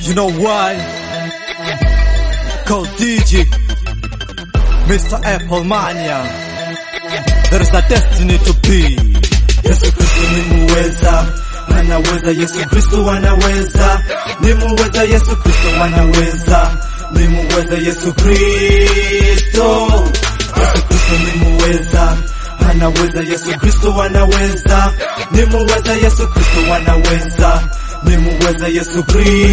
You know why? Called DJ, Mr. Apple Mania. There is a destiny to be. Yesu Kristo ni muweza, anaweza. Yesu Kristo anaweza, ni muweza. Yesu Kristo anaweza, ni muweza. Yesu Kristo, Yesu Kristo ni muweza, anaweza. Yesu Kristo anaweza, ni muweza. Yesu Kristo anaweza, ni muweza. Yesu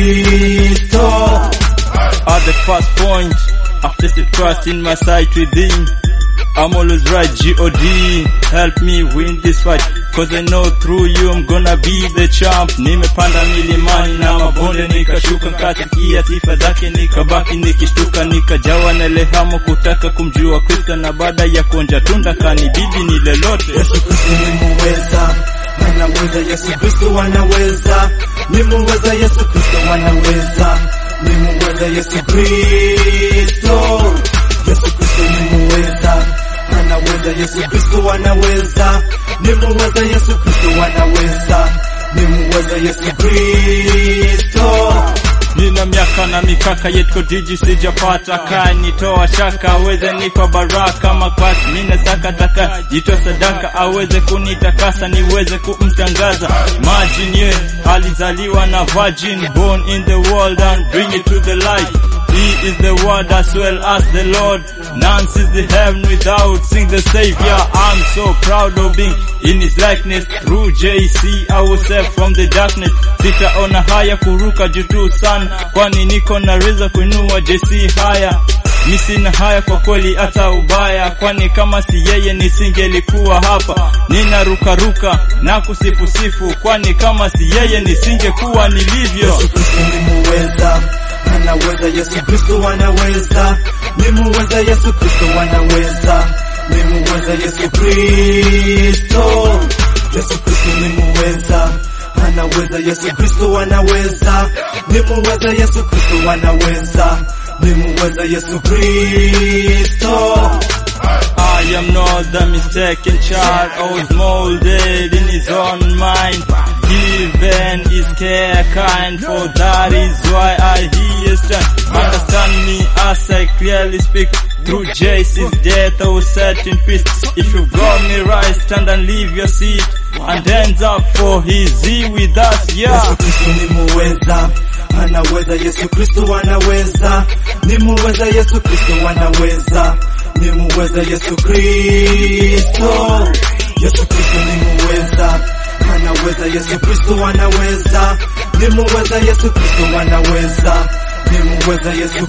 Kristo. At the first point, I've tested trust in my sight within. I'm always right, G-O-D. Help me win this fight. Cause I know through you I'm gonna be the champ. Nimepanda milimani na mabonde nikashuka, nkasikia sifa zake nikabaki nikishtuka, nikajawa na lehamu kutaka kumjua Kristo, na baada ya kuonja tunda kanibidi ni lolote. Yesu Kristo ni muweza, anaweza. Yesu Kristo anaweza, ni muweza. Yesu Kristo anaweza, ni muweza. Yesu Kristo, Yesu Kristo ni muweza, anaweza. Yesu Kristo anaweza, ni muweza. Yesu Kristo anaweza, ni muweza. Yesu Kristo. Nina miaka na mikaka yetko diji sijapata kaa nitoa shaka aweze nipa baraka makwasi mina saka taka jito sadaka aweze kunitakasa niweze kumtangaza Imagine ye alizaliwa na virgin born in the world and bring it to the light He is the word as well as the Lord None sees the heaven without seeing the Savior I'm so proud of being in his likeness Through JC I was saved from the darkness Sitaona haya kuruka juu tu sana Kwani niko na reza kuinua JC haya mi sina haya kwa kweli hata ubaya, kwani kama si yeye nisingelikuwa hapa. Nina ruka ruka na kusifusifu, kwani kama si yeye nisingekuwa nilivyo. Yesu Kristo ni muweza, anaweza. Yesu Kristo anaweza, ni muweza. Yesu Kristo anaweza, ni muweza. Yesu Kristo, Yesu Kristo ni muweza, anaweza. Yesu Kristo anaweza, ni muweza. Yesu Kristo anaweza, ni muweza. Yesu Kristo. I am not the mistaken child, I was molded in his own mind. Given his care kind, for that is why I hear stand. Understand me as I clearly speak. Through Jesus' death, I was set in peace. If you brought me right, stand and leave your seat. And hands up for his Z with us, yeah. Yesu Kristo ni muweza, anaweza. Yesu Kristo anaweza, ni muweza. Yesu Kristo anaweza, ni muweza. Yesu Kristo, Yesu Kristo ni muweza, anaweza. Yesu Kristo anaweza, ni muweza. Yesu Kristo anaweza, ni muweza. Yesu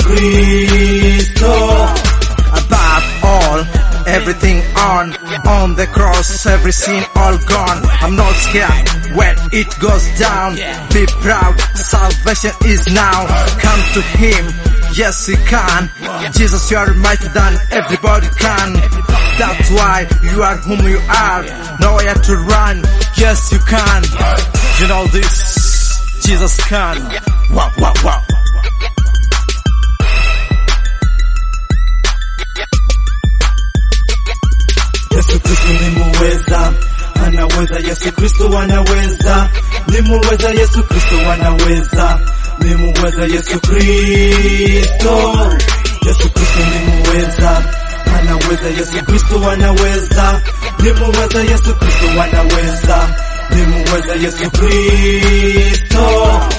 Kristo. Above all, everything on, on the cross, every sin all gone. I'm not scared when it goes down. Be proud, salvation is now. Come to Him, yes He can. Jesus, you are mightier than everybody can. That's why you are whom you are. Nowhere to run, yes you can. You know this, Jesus can. Wow, wow, wow. Yesu Kristo ni muweza, anaweza. Yesu Kristo anaweza, ni muweza. Yesu Kristo anaweza, ni muweza. Yesu Kristo, Yesu Kristo ni muweza, anaweza. Yesu Kristo anaweza, ni muweza. Yesu Kristo anaweza, ni muweza. Yesu Kristo.